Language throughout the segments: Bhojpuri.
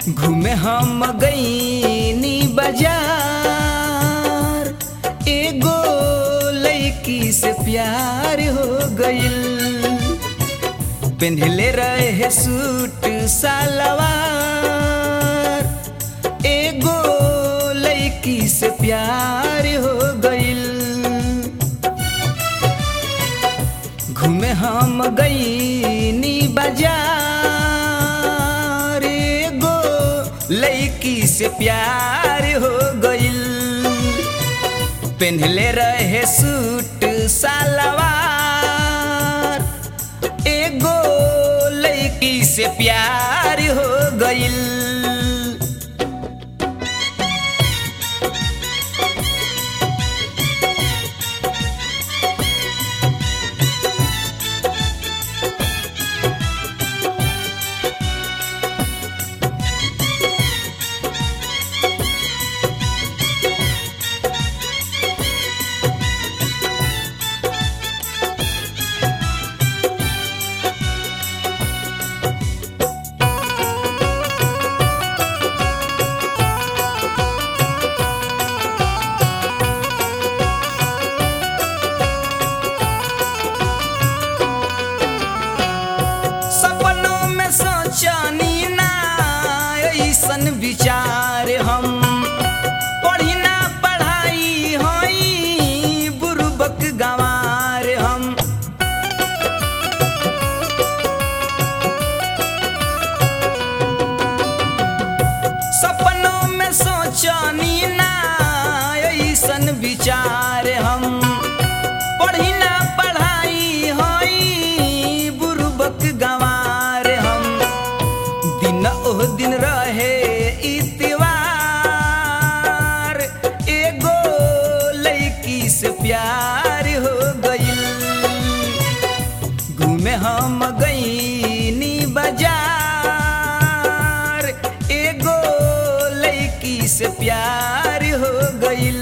घूमे हम गईनी बाजार एगो लड़की से प्यार हो गइल पेन्हले रहे सूट सलवार एगो लड़की से प्यार हो गइल घूमे हम गईनी बाजार एगो लड़की से प्यार हो गइल पेन्हले रहे सूट सलवार एगो लड़की से प्यार हो गइल सपनों में सोचनी ना ऐसन विचार हम पढ़ी ना पढ़ाई होई बुरबक गंवार हम सपनों में सोचनी ना ऐसन विचार हम पढ़ी ना पढ़ाई होई बुरबक गंवार हम दिन ओह दिन रहे इतवार एगो लड़की से प्यार हो गइल घूमे हम गईनी बाजार एगो लड़की से प्यार हो गइल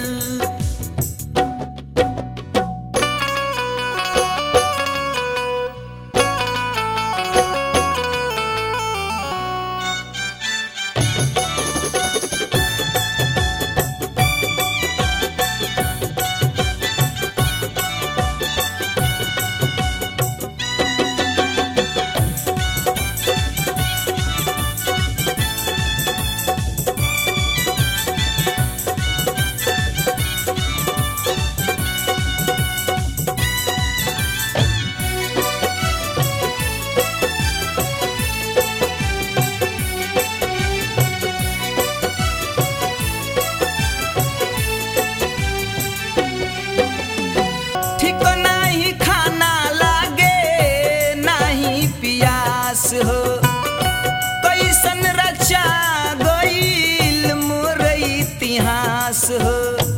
ठीक नाही खाना लागे नाही पियास हो कैसन रचा गईल मोर इतिहास हो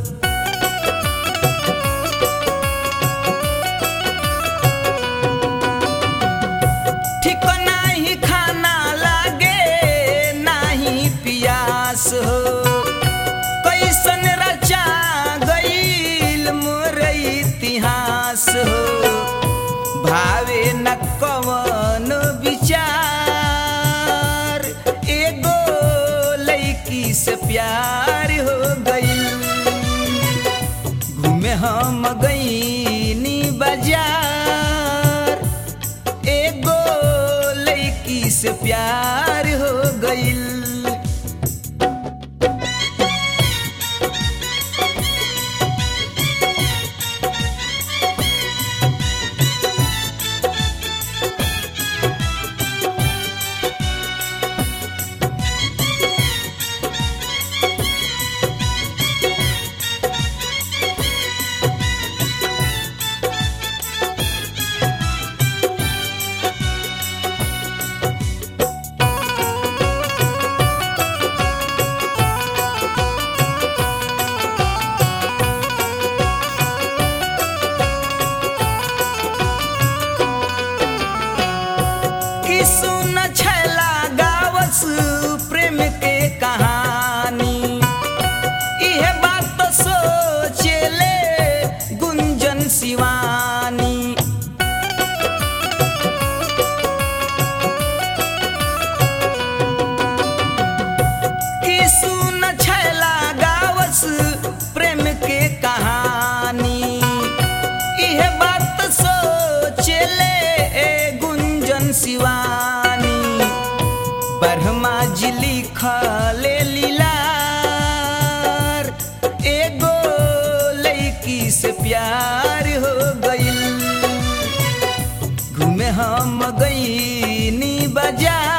ठीक नाही खाना लागे नाही पियास हो कैसन रचा गईल मोर इतिहास हो भावे न कवन विचार एगो लड़की से प्यार हो गईल घूमे हम गईनी बाजार एगो लड़की से प्यार हो गईल ब्रह्मा जी लिखले लीलार एगो लड़की से प्यार हो गइल घूमे हम गईनी बाजार